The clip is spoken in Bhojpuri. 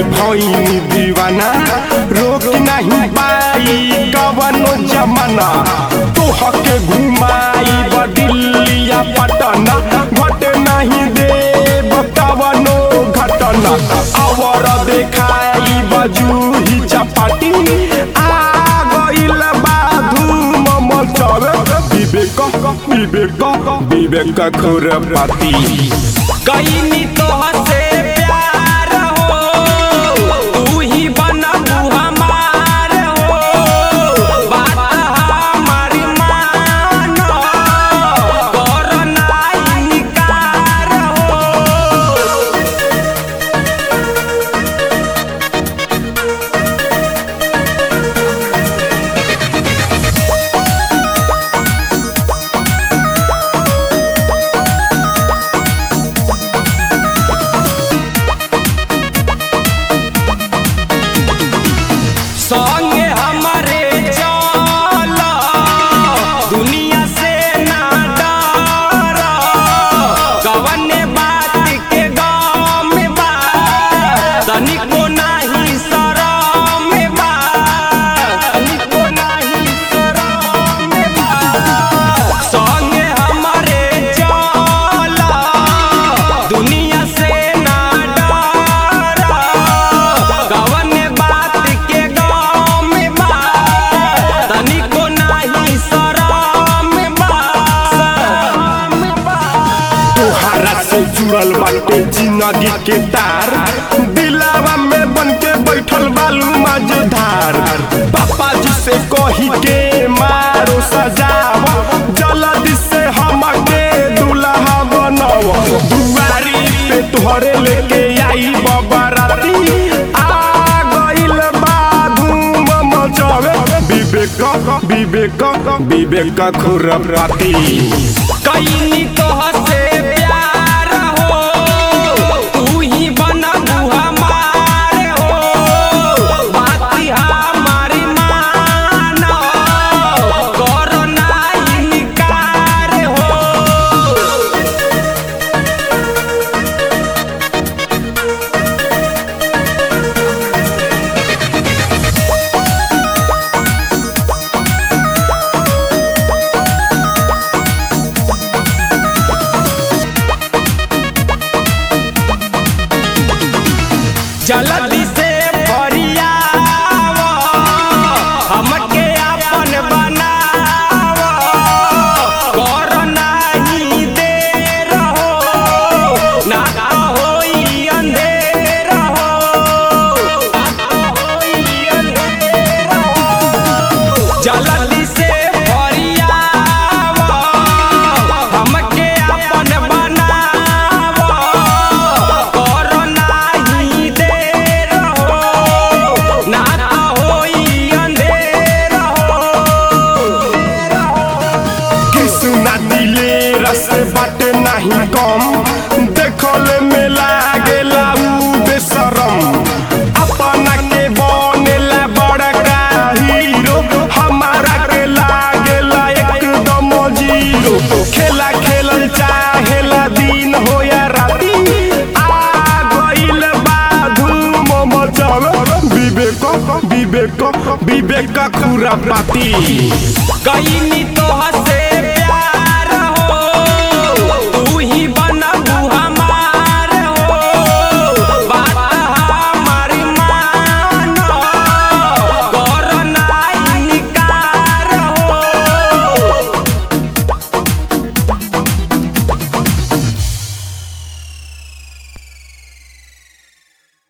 भइनी दीवाना रोक नहीं पाई कवनो जमाना तोहके घुमाई दिल्लिया पटना घटे नहीं देव कवनो घटना अवर देखाई बजूही चपाटी आ गइल बा धूम मचवे विवेक विवेक विवेक खुरपाती कईनी तोहसे प्यार हो तू ही बनबू हमार हो बात हमारी मानो करो ना इनकार हो संगे हमारे चल दुनिया से ना डर कवने बात के गम बा तनिको नाही शरम बा तनिको नाही शरम बा संगे हमारे चल दुनिया से ना डर कवने बात के गम बा तनिको नाही शरम बा शरम बा तोहरा से जुड़ल बाटे जिंदगी के तार दिलावा में बन के बैठल बालू मझधार पापा जी से कही के मारो सजाव जल्दी से हमके दुल्हा बनाव दुआरी पे तोहरे लेके आई बबराती आ गइल बा धूम मचवे विवेक विवेक विवेक खुरपाती कईनी तोहसे प्यार हो तू ही बनबू हमार हो बाती हमारी मानो करो ना इनकार हो जल्दी से फरियाव हमके अपन बनाव कर नाही देर हो ना होई अंधेर हो ना होई अंधेर हो जल्दी से फरियाव हमके अपन बनाव कर नाही देर हो ना होई अंधेर हो कृष्णा दिले रस बाटे नहीं कम देखले में लागेला उ बेशरम अपना के बनेला बड़का हीरो हमारा के लागेला एकदम जीरो खेला खेलल चाहेला दिन हो या राती आ गइल बा धूम मचवे विवेक विवेक विवेक खुरपाती कईनी